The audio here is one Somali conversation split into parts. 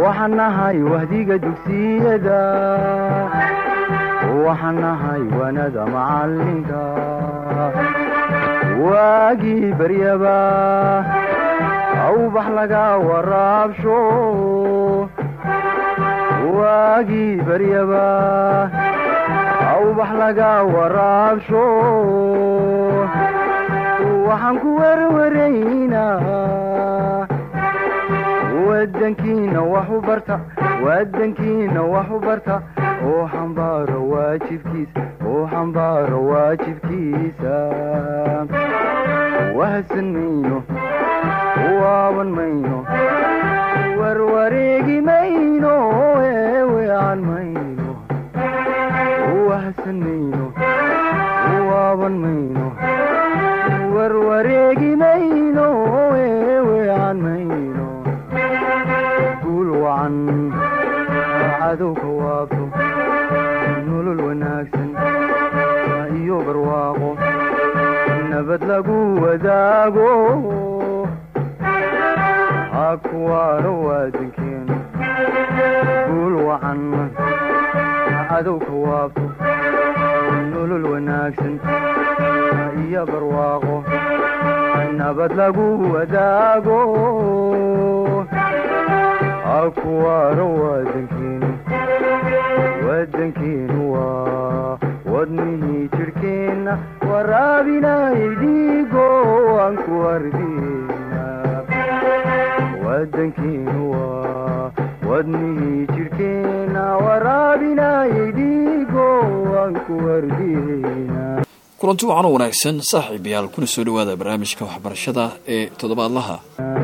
waxaan nahay wahdiga dugsiyada waxaan nahay wanada macalinka waagii baryaba awbax laga waraabsho waagii baryaba awbax laga waraabsho waxaan ku werwaraynaa wadankiina wax u barta wadankiina wax u barta oo xambaaro waajibkiisa oo xambaaro waajibkiisa wahadsan mayno waaban mayno warwareegi mayno eewean mayno wahadsan mayno waaban mayno warwareegi mayno eewean mayno guul wacan cadowka waabto nolol wanaagsan iyo barwaaqo nabad lagu wadaago ha kuwaano waadankeenu guul wacan cadowka waabto nolol wanaagsan iyo barwaaqo nabad lagu wadaago ha kuwaano waadankeenu wadankeenu waa wadnihii jidhkeenna waraabinay dhiigo aan ku hardina wadankeenu waa wadnihii jidhkeenna waraabinay dhiigo aan ku hardina kulanti wacan oo wanaagsan saaxiibayaal kuna soo dhowaada barnaamijka waxbarashada ee toddobaadlaha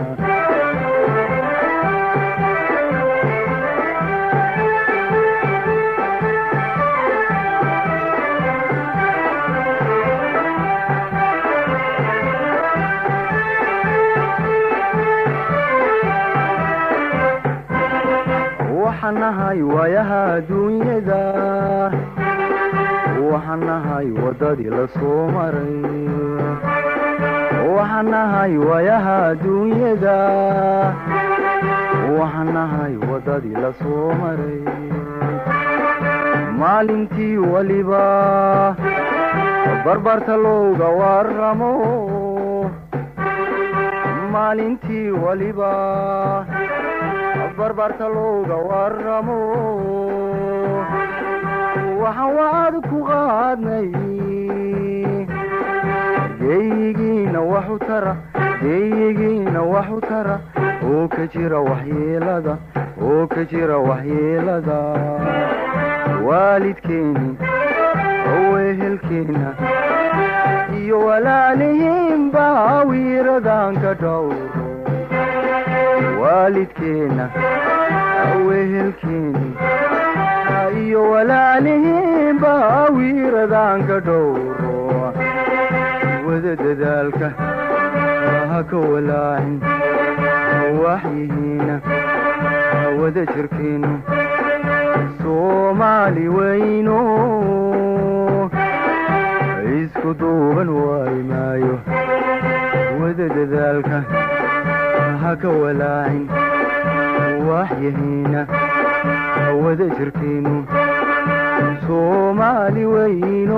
waxaan nahay waayaha adduunyada waxaan nahay waddadii la soo maray waxaan nahay waayaha adduunyada waxaan nahay waddadii la soo maray maalintii weliba barbarta looga waramo maalintii weliba barbarta looga waramo waxaan wacad ku qaadnay geeyigiina waxu tara geeyigiina waxu tara oo ka jira waxyeelada oo ka jira waxyeelada waalidkeeni owehelkeena iyo walaalihiinba wiiradan ka dhowro waalidkeena wehelkeeni iyo walaalihiinba wiiradan ka dhowro wada dadaalka ha ka walaacin waxyihiina wada jirkeenu soomaali weyno isku duuban waayi maayo wada dadaalka ha ka walaacin waxyihiina wada jirkeenu soomaali weyno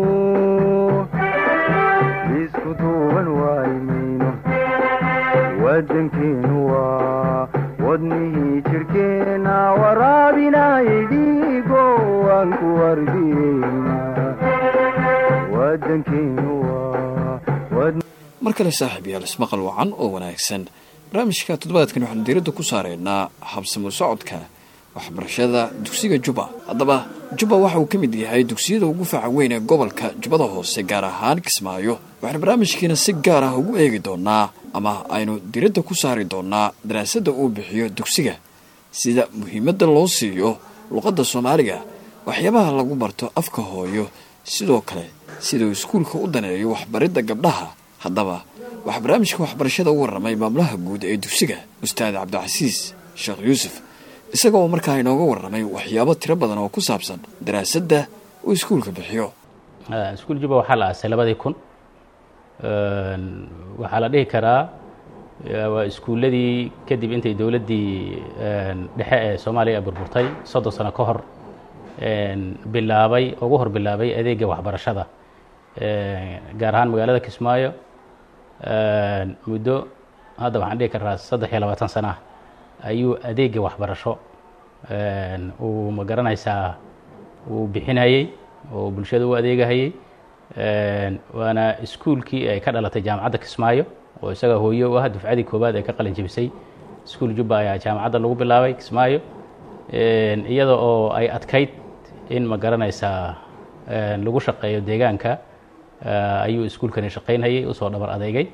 isku duuban waayi mayno wadankeenu waa wadnihii jirhkeenna waraabinay dhiigo aan ku hardiyeyna wadankeenu waa mar kale saaxiib yaal ismaqal wacan oo wanaagsan barnaamijka toddobaadkan waxaanu diiradda ku saaraynaa habsamo socodka waxbarashada dugsiga juba haddaba juba waxa uu ka mid yahay dugsiyada ugu faca weyn ee gobolka jubbada hoose gaar ahaan kismaayo waxaanu barnaamijkiina si gaar ah ugu eegi doonaa ama aynu diiradda ku saari doonaa daraasadda uu bixiyo dugsiga sida muhiimadda loo siiyo luqadda soomaaliga waxyaabaha lagu barto afka hooyo sidoo kale sida uu iskuulka u daneeyo waxbaridda gabdhaha haddaba waxaa barnaamijka waxbarashada u warramay maamulaha guud ee dugsiga ustaad cabdicasiis sheekh yuusuf isaga oo markaa inooga warramay waxyaabo tiro badan oo ku saabsan daraasadda uu iskuulka bixiyo iskuul juba waxaa la aasay labadii kun waxaa la dhihi karaa waa iskuulladii kadib intay dowladdii dhexe ee soomaaliya burburtay soddon sano ka hor bilaabay ugu hor bilaabay adeega waxbarashada gaar ahaan magaalada kismaayo muddo hadda waxaan dhihi karaa saddex iyo labaatan sana ah ayuu adeega waxbarasho uu ma garanaysaa uu bixinayey oo bulshada u adeegahayey waana iskuulkii ay ka dhalatay jaamacadda kismaayo oo isaga hooye u ah dufcadii koowaad ee ka qalin jebisay iskuul jubba ayaa jaamacadda lagu bilaabay kismaayo iyada oo ay adkayd in ma garanaysaa lagu shaqeeyo deegaanka ayuu iskuulkani shaqaynhayay usoo dhabar adeegay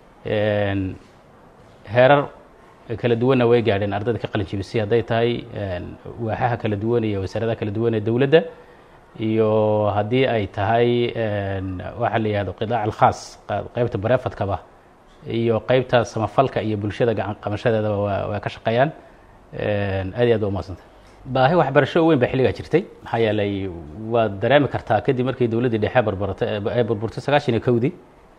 heerar kala duwanna way gaadheen ardayda ka qalin jebisay hadday tahay waaxaha kala duwan iyo wasaaradaha kala duwan ee dowladda iyo haddii ay tahay waxaa la yihahdo qidaac alkhaas qeybta bareefadkaba iyo qeybta samafalka iyo bulshada gacan qabashadeedaba waa waa ka shaqeeyaan aad iyo aad ba umadsanta baahi waxbarasho weyn baa xilligaa jirtay maxaa yeelay waad dareemi kartaa kadib markii dowladdii dhexe barbaratay ay burburtay sagaashan iyo kowdii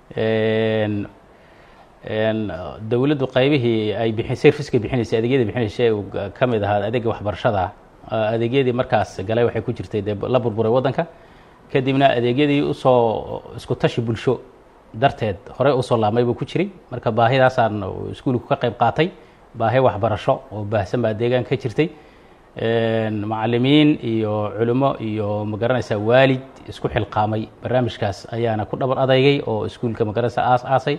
dowladdu qaybihii ay bixin serviceka bixinaysay adeegyadii bixinaysay uu ka mid ahaa adeega waxbarashada adeegyadii markaas galay waxay ku jirtay dee la burburay waddanka kadibna adeegyadii usoo isku tashi bulsho darteed horey usoo laabmay buu ku jiray marka baahidaasaan iskuulku ka qayb qaatay baahi waxbarasho oo baahsan baa deegaanka ka jirtay macalimiin iyo culimo iyo magaranaysaa waalid isku xilqaamay barnaamijkaas ayaana ku dhabar adeygay oo iskuulka magaranaysaa aas aasay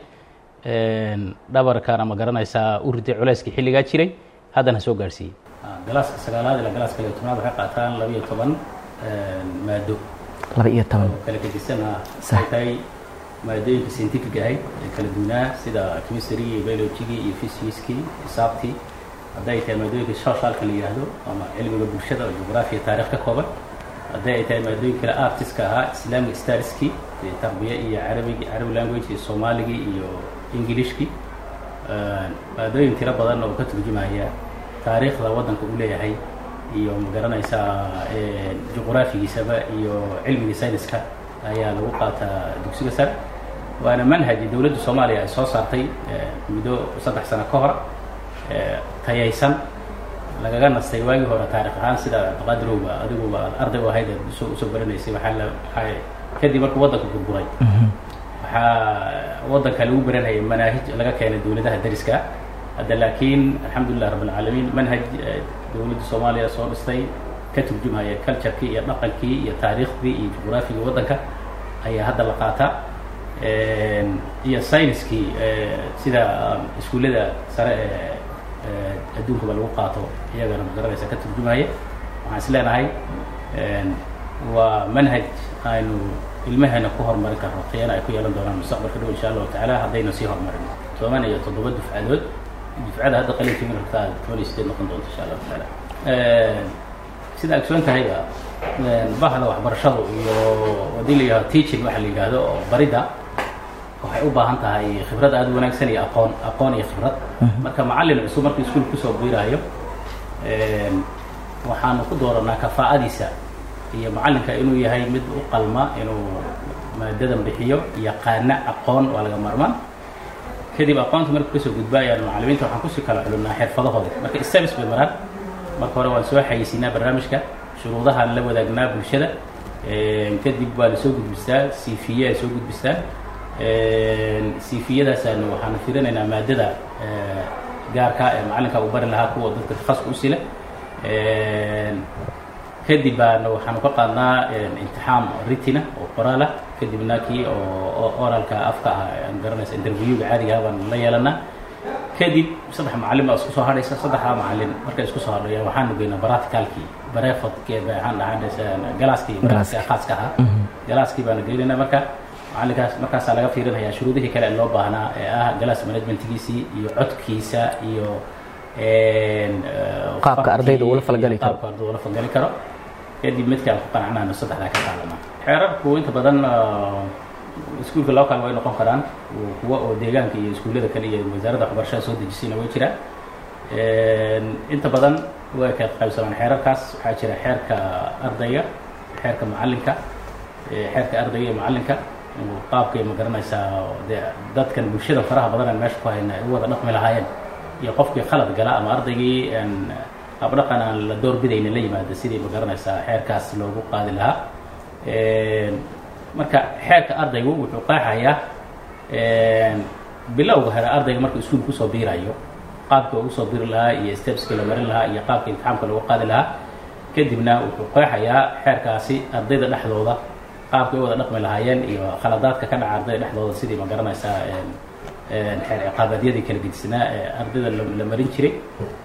dhabarkana magaranaysaa u riday culayskii xilligaa jiray haddana soo gaadhsiiyey galaaska sagaalaad ilaa galaaska iyo tobnaad waxay qaataan laba iyo toban maado laba iyo toban kala gedisana ay tahay maadooyinka scientific ahayd ee kala duwanaa sida chemistry iyo biologigii iyo physickii xisaabtii hadday ay tahay maadooyinka socialka la yidhaahdo ama cilmiga bulshada oo jugraafiya taarikh ka kooban hadday ay tahay maadooyin kale artiska ahaa islamic starski tarbiya iyo carabigi carabi language iyo soomaaligii iyo ingilishkii maadooyin tiro badan oo ka turjumaya taariikhda waddanka uu leeyahay iyo magaranaysaa juqraafigiisaba iyo cilmigii sayniska ayaa lagu qaataa dugsiga sare waana manhaji dowladda soomaaliya ay soo saartay muddo saddex sano ka hor tayaysan lagaga nastay waagii hore taarikh ahaan sida cabdiqaadirowba adiguba arday u ahayd usoo usoo baranaysay waxaa la waxaa kadib markuu waddanka burburay waxaa waddanka lagu baranayay manaahij laga keenay dowladaha dariska hadda laakiin alxamdulilah rabb alcaalamiin manhaj dowladda soomaaliya soo dhistay ka turjumaya culturekii iyo dhaqankii iyo taariikhdii iyo juqraafigii waddanka ayaa hadda la qaataa iyo sayniskii sida iskuullada sare ee adduunkaba lagu qaato iyagana magaranaysa ka turjumaya waxaan is leenahay waa manhaj aynu ilmaheena ku horumarin karno tayana ay ku yeelan doonaan mustaqbalka dhow insha allahu tacaala haddayna sii horumarin toban iyo toddoba dufcadood dufcada hadda qalinka min rabtaa toban iyo sideed noqon doonto insha allahu tacaala sida agsoon tahayba bahda waxbarashadu iyo haddii la yihahdo teaching waxa la yidhaahdo oo baridda waxay u baahan tahay khibrad aada u wanaagsan iyo aqoon aqoon iyo khibrad marka macallin cusub markuu iskuul kusoo biiraayo waxaanu ku dooranaa kafaa'adiisa iyo macallinka inuu yahay mid u qalma inuu maadadan bixiyo yaqaana aqoon waa laga maarmaan kadib aqoonta markuu kasoo gudba ayaan macallimiinta waxaan kusii kala culinnaa xirfadahooda marka service bay maraan marka hore waan soo xayeysiinaa barnaamijka shuruudahaan la wadaagnaa bulshada kadib waa la soo gudbistaa cv ay soo gudbistaa cv-yadaasaan waxaanu firinaynaa maadada gaarka ee macallinka uu bari lahaa kuwa dadka takhaska u sila kadib baana waxaanu ka qaadnaa imtixaan ritina oo qoraal ah kadibna kii oo oralka afka ah aan garanaysa interviewga caadiga ah baan la yeelanaa kadib saddex macallin baa isku soo hadhaysa saddexdaa macallin markay isku soo hadhayaan waxaanu geynaa baraticalkii barefadkee waxaan dhahaa galaaskii galaaska khaaska ahaa galaaskii baanu geynayna marka macallinkaas markaasaa laga fiirinhayaa shuruudihii kale ee loo baahnaa ee ah galaas managementkiisii iyo codkiisa iyo qaabka ardayda ula falgali karo qaabka ardayda ula falgali karo kadib midkaan ku qanacnaano saddexdaa ka qaadana xeerarku inta badan iskuulka local way noqon karaan kuwa oo deegaanka iyo iskuullada kale iyo wasaaradda waxbarashada soo dejisayna way jiraan inta badan way ka qaybsamaan xeerarkaas waxaa jira xeerka ardayga xeerka macallinka xeerka ardayga iyo macallinka qaabkay ma garanaysaa dee dadkan bulshada faraha badan meesha ku hayna ay u wada dhaqmi lahaayeen iyo qofkii khalad gala ama ardaygii habdhaqan aan la doorbidayna la yimaada sidii ma garanaysaa xeerkaas loogu qaadi lahaa marka xeerka ardaygu wuxuu qeexayaa bilowga hore ardayga markuu iskuul kusoo biirayo qaabkii ugu soo biri lahaa iyo stepskii la marin lahaa iyo qaabkii imtixaamka lagu qaadi lahaa kadibna wuxuu qeexayaa xeerkaasi ardayda dhexdooda qaabkay u wada dhaqmi lahaayeen iyo khaladaadka ka dhaca ardayda dhexdooda sidii ma garanaysaa xeer ciqaabadyadii kala gedisnaa ee ardayda la marin jiray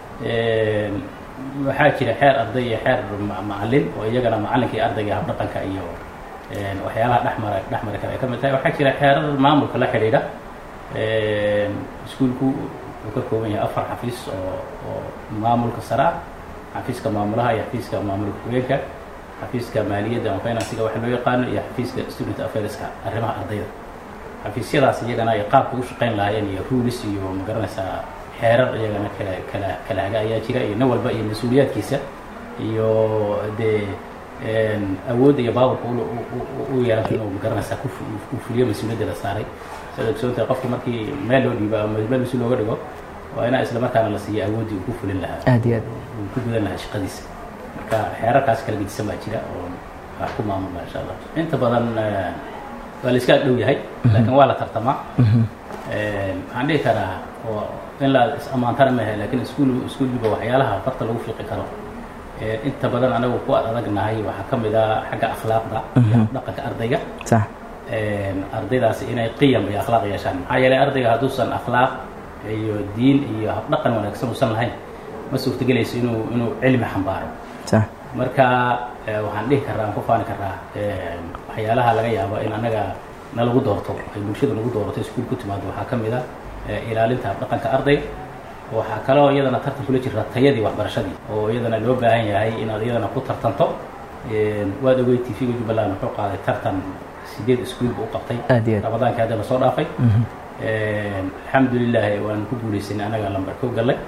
waxaa jira xeer arday iyo xeer macalin oo iyagana macalinka iyo ardayga habdhaqanka iyo waxyaalaha dhexmara dhexmari kale ay ka mid tahay waxaa jira xeerar maamulka la xidhiidha iskuulku wuxuu ka kooban yahay afar xafiis oo oo maamulka sare ah xafiiska maamulaha iyo xafiiska maamulka haweenka xafiiska maaliyadda ama finansiga waxa loo yaqaano iyo xafiiska student affairska arrimaha ardayda xafiisyadaas iyagana ay qaabka u shaqayn lahaayeen iyo ruulis iyo ma garanaysaa xeerar iyagana kala kala kala haga ayaa jira iyo nin walba iyo mas-uuliyaadkiisa iyo dee awoodda iyo baaburka u yeelanka inuu ma garanaysaa ku fuliyo mas-uuliyadda la saaray siad ogsoontahay qofka markii meel loo dhiibo ama meel mas-uul looga dhigo waa inaa isla markaana la siiyo awooddii uu ku fulin lahaa aad iyo aad uu ku gudan lahaa shaqadiisa marka xeerarkaas kala gedisan baa jira oo wax ku maamulna insha allah inta badan waa la iska dhow yahay laakiin waa la tartamaa waxaan dhihi karaa oo in la is ammaantana maaha lakin iskuul iskuulkiiba waxyaalaha farta lagu fiiqi karo inta badan anagu ku adagnahay waxaa ka mid ah xagga akhlaaqda iyo dhaqanka ardayga sax ardaydaasi inay qiyam iyo akhlaaq yeeshaan maxaa yeelay ardayga hadduusan akhlaaq iyo diin iyo habdhaqan wanaagsan uusan lahayn ma suurtagelayso inuu inuu cilmi xambaaro sax marka waxaan dhihi karaa aan ku faani karaa waxyaalaha laga yaabo in annaga na lagu doorto ay bulshada nagu doorato iskuul ku timaado waxaa ka mid a ilaalinta habdhaqanka ardayga waxaa kaloo iyadana tartan kula jirta tayadii waxbarashadii oo iyadana loo baahan yahay inaad iyadana ku tartanto waad ogey t v-ga jubbaland wuxuu qaaday tartan sideed iskuulba u qabtay aad iyo aad ramadaankii hadda lasoo dhaafay alxamdulilah waan ku guulaysanay anaga lambar kow gallay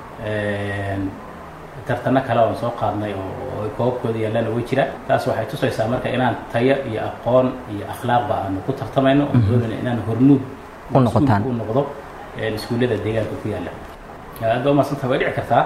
tartano kale oan soo qaadnay oo ay koobabkooda yaallana way jiraan taas waxay tusaysaa marka inaan tayo iyo aqoon iyo akhlaaqba aanu ku tartamayno oo doonayna inaan hormuud U noqotaan. u noqdo iskuullada deegaanka ku yaalla hadda umaadsantaha way dhici kartaa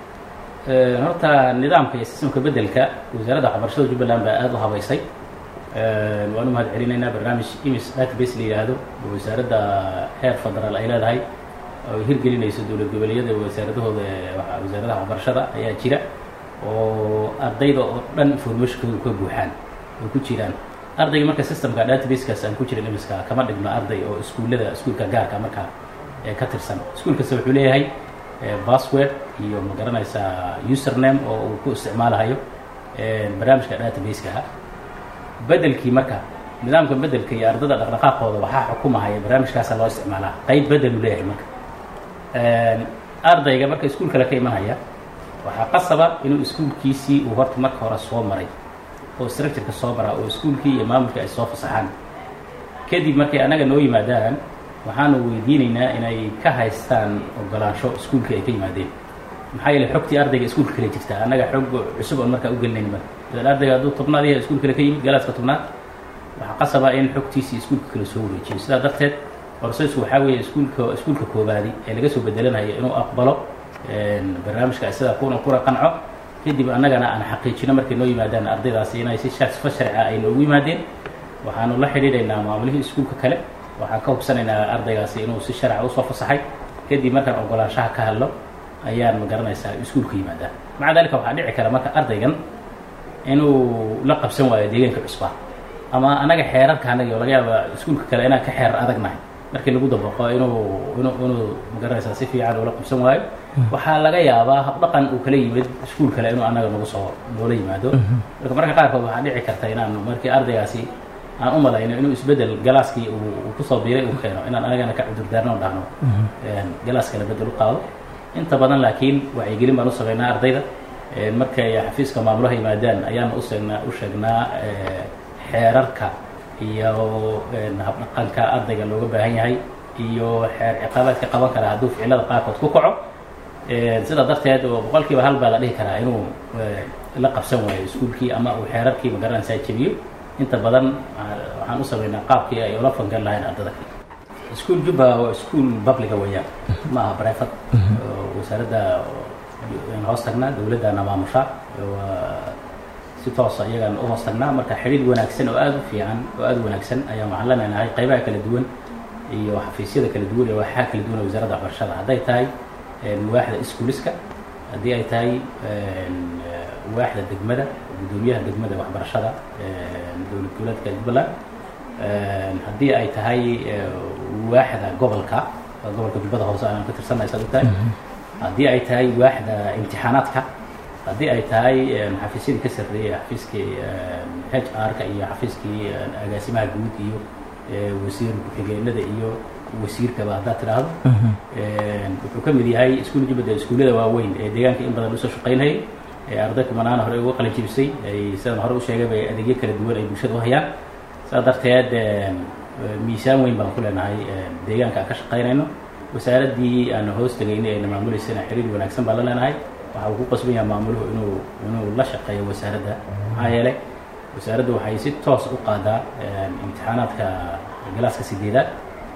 horta nidaamka iyo sistamka beddelka wasaaradda waxbarashada jubbaland baa aada u habaysay waan u mahad celinaynaa barnaamij imis database la yidhaahdo oo wasaaradda heer federaal ay leedahay oo ay hirgelinayso dowlad goboleedyada wasaaradahooda waxa- wasaaradaha waxbarashada ayaa jira oo ardayda oo dhan informationkooda ka buuxaan oo ku jiraan ardayga marka systemka databasekaas aan ku jirin imiska kama dhigno arday oo iskuullada iskuulka gaarka markaa ee ka tirsan iskuul kasta wuxuu leeyahay password iyo ma garanaysaa username oo uu ku isticmaalahayo barnaamijka databaseka ah bedelkii marka nidaamka bedelka iyo ardada dhaqdhaqaaqooda waxaa xukumahaya barnaamijkaasa loo isticmaalaa qayb bedelu leeyahay marka ardayga marka iskuul kale ka imanaya waxaa qasaba inuu iskuulkiisii uu horta marka hore soo maray oo structureka soo maraa oo iskuulkii iyo maamulkii ay soo fasaxaan kadib markay annaga noo yimaadaan waxaanu weydiinaynaa inay ka haystaan ogolaansho iskuulkii ay ka yimaadeen maxaa yeelay xogtii ardayga iskuulka kale jirtaa annaga xog cusub oon markaa u gelinayn marka idan ardayga hadduu tobnaad yahay iskuul kale ka yimid galaaska tobnaad waxaa qasaba in xogtiisii iskuulka kale soo wareejiyo sidaa darteed horseysku waxaa weeye iskuulka iskuulka koobaadi ee laga soo bedelanayo inuu aqbalo barnaamijka sida kuna kuna qanco kadib annagana aan xaqiijino markay noo yimaadaan ardaydaasi inay si sharfa sharci ah ay noogu yimaadeen waxaanu la xidhiidhaynaa maamulihii iskuulka kale waxaan ka hubsanaynaa ardaygaasi inuu si sharca usoo fasaxay kadib markaan ogolaanshaha ka hadlo ayaan ma garanaysaa iskuulka yimaadaa maca dalika waxaa dhici kara marka ardaygan inuu la qabsan waayo deegaanka cusbaa ama anaga xeerarka anagi oo laga yaaba iskuulka kale inaan ka xeerar adagnahay markii lagu dabaqo inuu inuu inuu magaranaysaa si fiican ula qabsan waayo waxaa laga yaabaa habdhaqan uu kala yimid iskuul kale inuu anaga nagu soo noola yimaado marka marka qaarkood waxaa dhici karta inaan markii ardaygaasi aan u malayno inuu isbedel galaaskii uu kusoo biiray uu keeno inaan anagana ka cudurdaarno o dhahno galaas kale bedel u qaado inta badan laakiin wacyigelin baan u sameynaa ardayda markay xafiiska maamulaha yimaadaan ayaan usegnaa u sheegnaa xeerarka iyo habdhaqanka ardayga looga baahan yahay iyo xeer ciqaabaadka qaban karaa hadduu ficilada qaarkood ku kaco sidaa darteed oo boqolkiiba hal baa la dhihi karaa inuu la qabsan waayo iskuulkii ama uu xeerarkii magaranaysaa jebiyo inta badan waxaan u sameynaa qaabkii ay ula fangan lahayn ardada kale iskuol jubba waa iskuol publica weeyaan ma aha brifat wasaaradda hoos tagnaa dowladdana maamusha waa si toosa iyagaan u hoos tagnaa marka xidhiid wanaagsan oo aada u fiican oo aada u wanaagsan ayaan waxaan leenahay qaybaha kala duwan iyo xafiisyada kala duwan iyo waxaa kala duwan wasaaradda waxbarashada hadday tahay waaxda iskuuliska haddii ay tahay waaxda degmada guddoomiyaha degmada waxbarashada dowlad goboleedka jubbaland haddii ay tahay waaxda gobolka gobolka jubbada hoose aan ka tirsanay saad u tahay haddii ay tahay waaxda imtixaanaadka haddii ay tahay xafiisyadii ka sarreeyay xafiiskii h r-ka iyo xafiiskii agaasimaha guud iyo wasiir ku-xigeenada iyo wasiirkaba haddaad tidhaahdo wuxuu ka mid yahay iskuul jubbada iskuullada waaweyn ee deegaanka in badan usoo shaqaynayay ee arday kumanaana hore uga qalin jibisay ay sidaan hore u sheegay bay adeegyo kala duwan ay bulshada u hayaan saas darteed miisaan weyn baan ku leenahay deegaanka aan ka shaqaynayno wasaaraddii aan hoos tegaynay ayna maamuleysana xiriir wanaagsan baan la leenahay waxa uu ku qasban yahay maamuluhu inuu inuu la shaqeeyo wasaaradda maxaa yeelay wasaaraddu waxay si toos u qaadaa imtixaanaadka galaaska sideedaad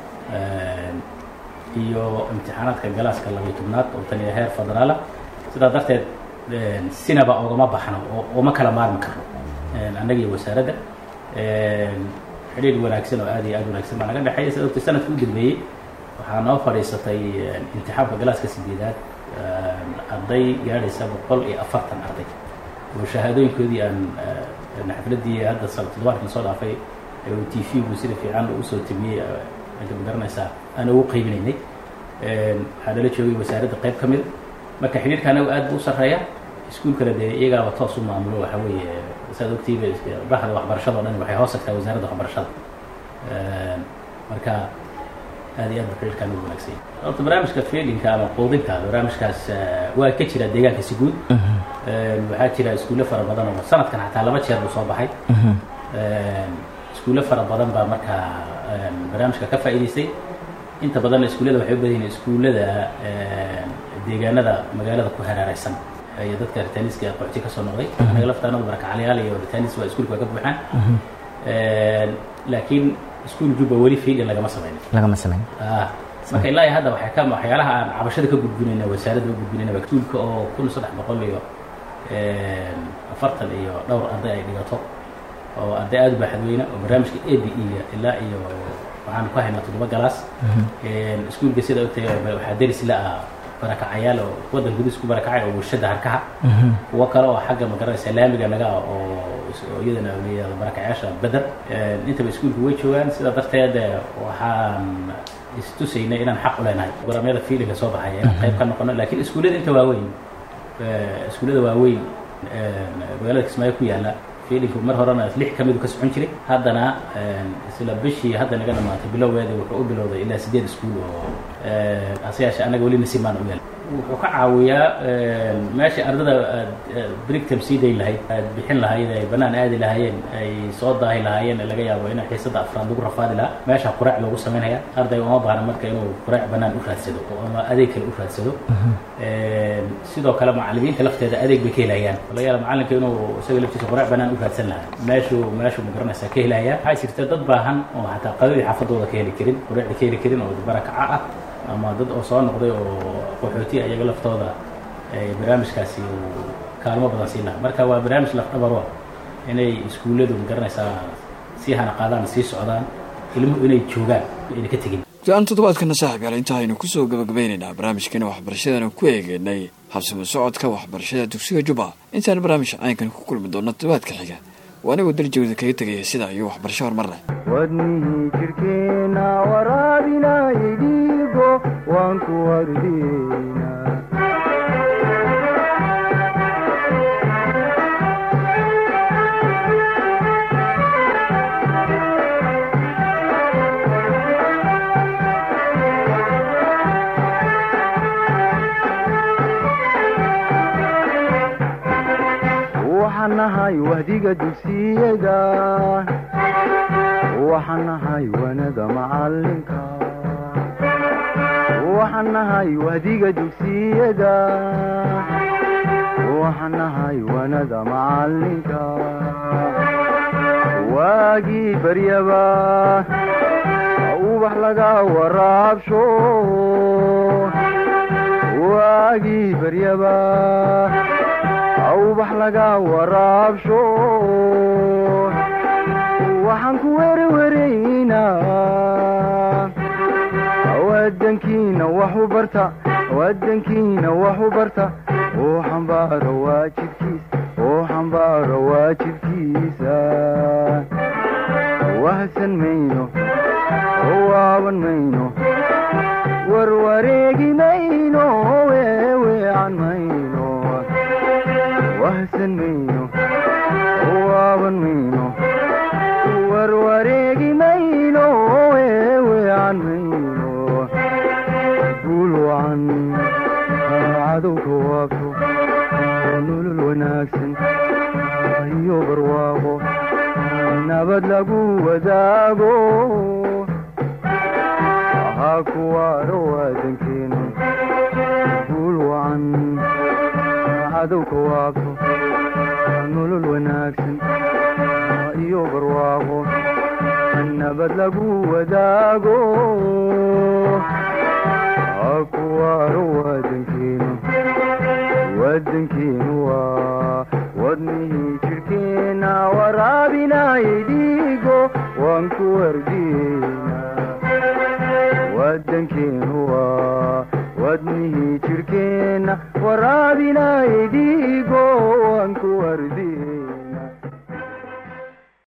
iyo imtixaanaadka galaaska labiyo tobnaad oo tan iyo heer federaala sidaa darteed sinaba ogama baxno oo uma kala maarmi karno annaga iyo wasaaradda xidhiir wanaagsan oo aad iyo aad wanaagsan baa naga dhexeeya sida ogtay sanadka u dambeeyey waxaa noo fadhiisatay imtixaanka galaaska sideedaad arday gaadhaysa boqol iyo afartan arday oo shahaadooyinkoodii aan xafladdii hadda toddobaadkan soo dhaafay t v-gu sida fiican usoo tabiyey inta ma garanaysaa aan ugu qaybinaynay waxaa nala joogay wasaaradda qayb ka mida marka xidhiirka anagu aad buu u sarreeya iskuulkana dee iyagaaba toos u maamulo waxa weeye saad ogtiiba bahda waxbarashada o dhan waxay hoos tagtaa wasaaradda waxbarashada marka aad iyo aad bu xidhiirkaan ugu wanaagsan horta barnaamijka feelinka ama quudinka barnaamijkaas waa ka jira deegaanka si guud waxaa jira iskuulle fara badan oo sanadkan xataa laba jeer buu soo baxay iskuulle fara badan baa markaa barnaamijka ka faa'iidaystay inta badanna iskuullada waxay u badan yihiin iskuullada deegaanada magaalada ku hareereysan iyo dadka ritaniska qoxti ka soo noqday anaga laftaanadu barakacalayaal iyo ritanis waa iskuulka waa ka buuxaan laakiin iskuul jubba weli fiidin lagama samaynin lagama samayn marka ilaa iyo hadda waxay ka waxyaalaha aan cabashada ka gudbinayna wasaaradda u gudbinayna waa iskuulka oo kun saddex boqol iyo afartan iyo dhowr arday ay dhigato oo arday aada u baaxadweyna oo barnaamijka a b e-ga ilaa iyo waxaan ku haynaa toddoba galaas iskuulka sida ogtay waxaa deris la ah barakacayaal oo waddan gudihiis ku barakacay oo bulshada harkaha kuwo kale oo xagga magaranaysa laamiga naga ah oo iyadana layihahdo barakacayaasha beder intaba iskuulka way joogaan sidaa darteed waxaan istusaynay inaan xaq u leenahay programyada fiilinka soo baxaya inaan qayb ka noqono lakiin iskuullada inta waaweyn iskuullada waaweyn magaalada kismaayo ku yaalla fiilinku mar horena lix ka midu ka socon jiray haddana isla bishii hadda naga dhamaatay bilowgeeda wuxuu u bilowday ilaa sideed iskuul oo hase yeeshee annaga weli nasiibmaan u yaal wuxuu ka caawiyaa meesha ardada aad brigtam sii dayn lahayd aad bixin lahayd ay bannaan aadi lahaayeen ay soo daahi lahaayeen laga yaabo in xiisada afraad lagu rafaadi lahaa meesha quraac loogu samaynaya arday uma baahna marka inuu quraac bannaan u raadsado ama adeeg kale u raadsado sidoo kale macallimiinta lafteeda adeeg bay ka helayaan laga yaaba macallinka inuu isaga laftiisa quraac bannaan u raadsan lahaa meeshuu meeshuu magaranaysaa ka helaya waxaa jirta dad baahan oo xataa qadadii xaafadooda ka heli karin quraacda ka heli karin oo barakaca ah ama dad oo soo noqday oo qaxootiya iyaga laftooda barnaamijkaasi uu kaalmo badan siin laha marka waa barnaamij lafdhabaro inay iskuulladu magaranaysaa sii hana qaadaan sii socdaan ilmuhu inay joogaan ayna ka tegin go-aan toddobaadkana saaxib yaal inta aynu kusoo gabagabaynaynaa barnaamijkana waxbarashadana ku eegeynay habsimo socodka waxbarashada dugsiga jubba intaan barnaamij caynkan ku kulmi doonno toddobaadka xiga waa anigoo daljawda kaga tegaya sidaa iyo waxbarasho horumar leh wadnihii jirhkeenna waraabinayay dhiigo waan ku wardiyeynaa waxaan nahay wahdiga dugsiyada waxaan nahay wanada macalinka waxaan nahay wahdiga dugsiyada waxaan nahay wanada macalinka waagii baryaba ubax laga waraabsho waagii baryaba ubax laga waraabsho waxaan ku werweraynaa wadankiina wax u barta wadankiina wax u barta oo xambaaro waajibkiisa oo xambaaro waajibkiisa wahsan mayno oo waaban mayno warwareegi mayno weeweecan mayno wahsan mayno oo waaban mayno warwareegi mayno weeweecan mayno guul wacan cadowka waabto nolol wanaagsan iyo barwaaqo nabad lagu wadaago ahaa kuwaaro waadankeenu guul wacan cadowka waabto nolol wanaagsan iyo barwaaqo nabad lagu wadaago ahaa kuwaaro waadankeenu wadankeenu waa wadnihii jirhkeenna waraabinayay dhiigo waan ku wardiyeynaa wadankeenu waa wadnihii jirhkeenna waraabinayay dhiigo waan ku wardiyeynaa